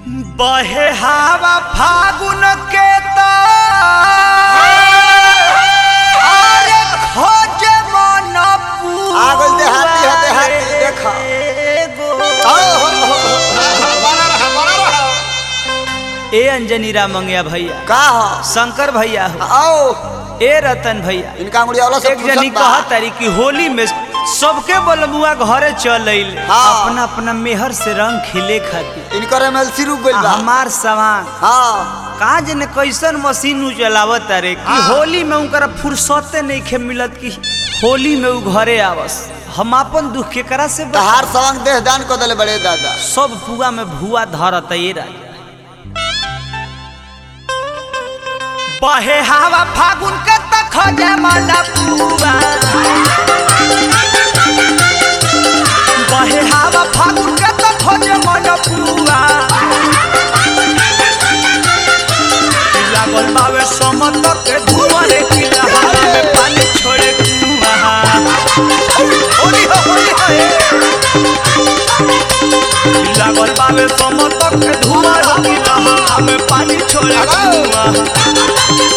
बहे हवा फागुन के त अरे खोजे मन आ गइल देहाती ह, देहाती, देखा। ए अंजनी राम मंगिया भैया का ह शंकर भैया हो आओ ए रतन भैया इनका अंगुड़िया वाला सब एक जनी फुर्सत बा। कहा तारी कि होली में सबके बलमुआ घरे चल अइले हाँ। अपना अपना मेहर से रंग खिले खातिर इनकर एमएलसी रुक गइल आ बा हमार सामान हाँ कहा जने कैसन मशीन उ चलावत रे कि हाँ। होली में उनकर फुर्सते नहीं खे मिलत कि होली में उ घरे आवस हम अपन दुख केकरा से बता- तहार सवंग देह दान कर देले बड़े दादा सब पुआ में भुआ धरत ये राजा बहे हवा फागुन के तक खोजे माला पुआ बहे हवा फागुन के तक खोजे माला पुआ लागल बावे समत के धुआं रे किला हवा में पानी छोड़े कुआं होली हो होली हो ए। लागल बावे समत के धुआं रे किला हवा में पानी छोड़े कुआं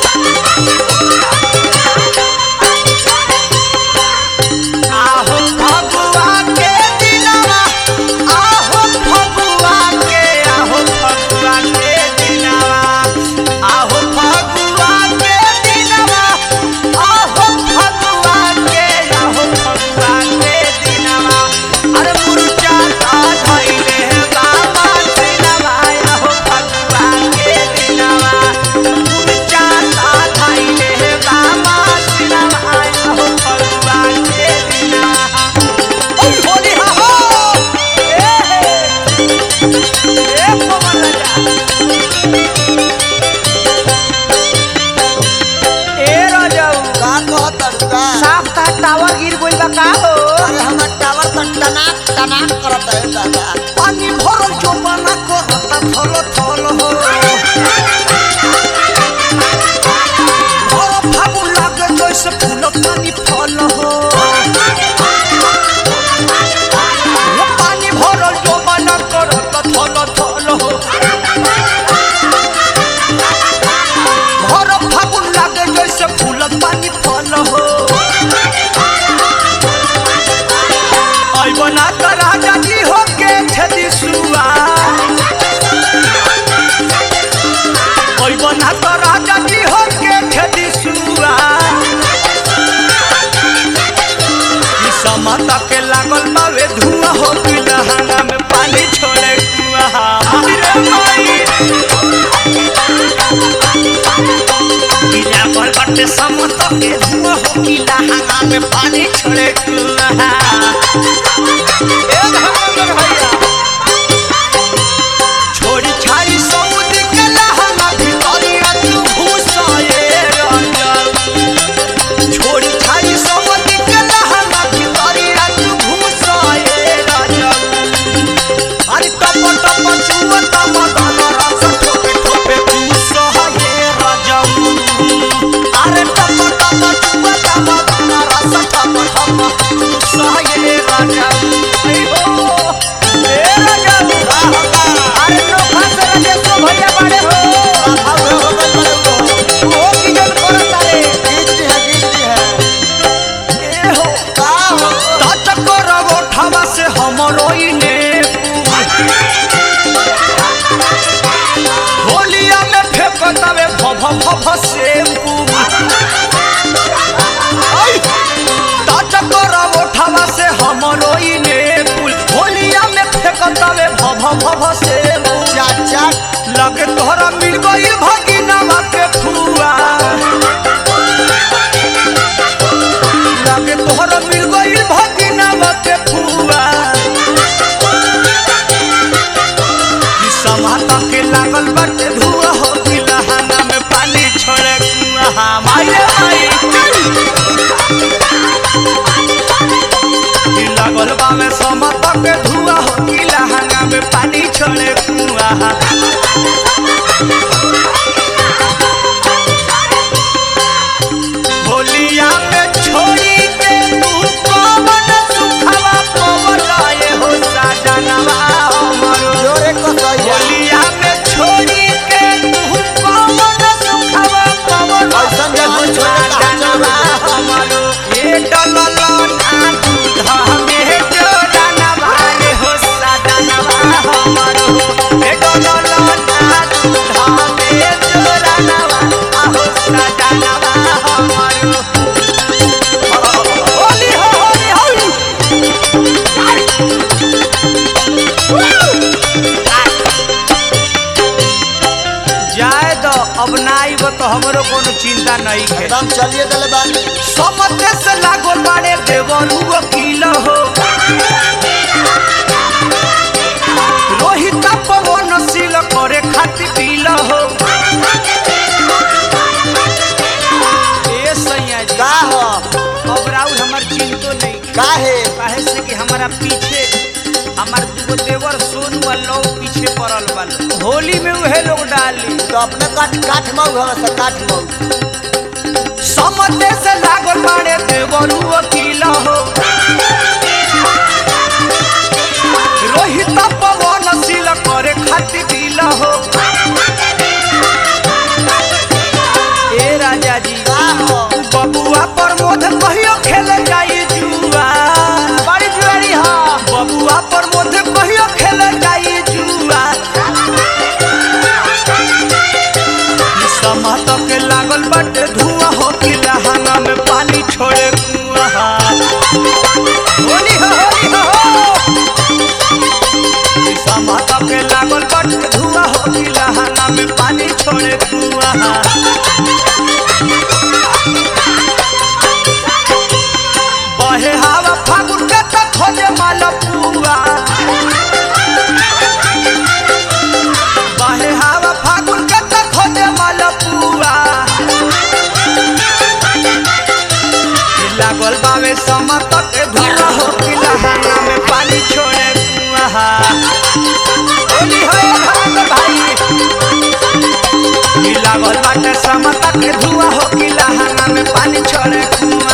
आहो फगुआ के दिनवा आहो फगुआ के आहो फगुआ के दिनवा आहो फगुआ के दिनवा आहो फगुआ के आहो फगुआ के दिनवा अरे मुर्चा ता धइले बाबा दिनवा आहो फगुआ के दिनवा मुर्चा ता धइले बाबा दिनवा आहो फगुआ के दिनवा ओय होली हा हो ए हे ए पवन राजा ए राजाऊ का कहत का साफ का टावर गिर गइल बा का हो अरे हमर टावर तो टनाक टनाक करत है दादा पानी भरल चौपाना करता थल थल हो भर फागुन लागे जैसे फूल पानी फल हो ये पानी भरल चौपाना करता थल थल हो भर फागुन लागे जैसे फूल पानी फल हो आई बना कर राजा जी हो के छदी सुआ आई बना कर राजा जी हो के छदी सुआ ई समता के लागल बावे धुआं हो कि लहंगा में पानी छोड़े कुआ अरे माई ई लागल बाटे समता के धुआं हो कि लहंगा में पानी छोड़े कुआ ए धर्मेंद्र भैया छोड़ी छाड़ी समुद्र के लहंगा भितरिया तू घुसाए रंजन छोड़ी छाड़ी समुद्र के लहंगा भितरिया तू घुसाए रंजन अरे टप टप चुआ तम दन रस ठोपे ठोपे घुसाए रंजन अरे टप टप चुआ तम दन रस ठप ठप घुसाए रंजन आई हो ए रंजन अरे नोखा से राजेशो भैया बड़े हो आओ हो गइल बड़े हो ओ किजन करत रे गीत है गीत है ए हो का हो तत करब ओठवा से हमरो इने होलिया में फेंकतावे भभ भभ से तत करब ओठवा से हमरो इने पुल होलिया में फेंकतावे भभ भभ से चाचा लगे तोहरा मिल गई भगिनवा के फुआ लगे तोहरा मिल गई भगिनवा के फुआ ई समाता के लागल बाटे धुआ हो कि लहाना में पानी छोड़े कुआ माई रे माई ई लागल बावे समाता के धुआ हो कि लहाना में पानी छोड़े कुआ होलिया में छोड़ी के तू पवन सुखवा पवन आए हो साजनवा हमरो जोरे कसैया होलिया में अब ना आइब तो हमरो कोनो चिंता नहीं है एकदम चलिए दिले बानी समते से लागो बाड़े देवरू वकील हो रोहित पवन सील करे खातिर पील हो ए सैया जी का हो अब राउर हमर चिंतो नहीं का है काहे से कि हमारा पीछे हमार दुगो देवर सोनू और लौ पीछे पड़ल बालो होली में उहे लोग डाली तो अपने काठ काठ मऊ हम से काठ मऊ समते से लागल बाड़े देवरू वकील हो रोहित पवन सील करे खातिर दिल हो ए राजा जी का हो बबुआ प्रमोद कहियो खेले जाई जुआ बड़ी जुआरी हो बबुआ प्रमोद कहियो खेले जाई जुआ ई समत के लागल बटे धुआं हो कि लहंगा में पानी छोड़े कुआं होली हो होली हो ई समत के लागल बटे धुआं हो कि लहंगा में पानी छोड़े कुआं बहे हवा फागुन के त खोजे माल पुआ बहे हवा फागुन के त खोजे माल पुआ लागल बावे समत के धुआ हो कि लहंगा में पानी छोड़े कुआ होली हो भाग भाई ई लागल बाटे समत के धुआ हो कि लहंगा में पानी छोड़े कुआ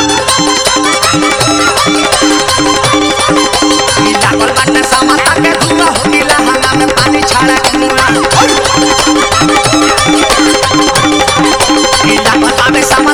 ई लागल बाटे समता के धुआं हो गिला हंगा में पानी छाड़ा कुआं ई लागल बाटे समता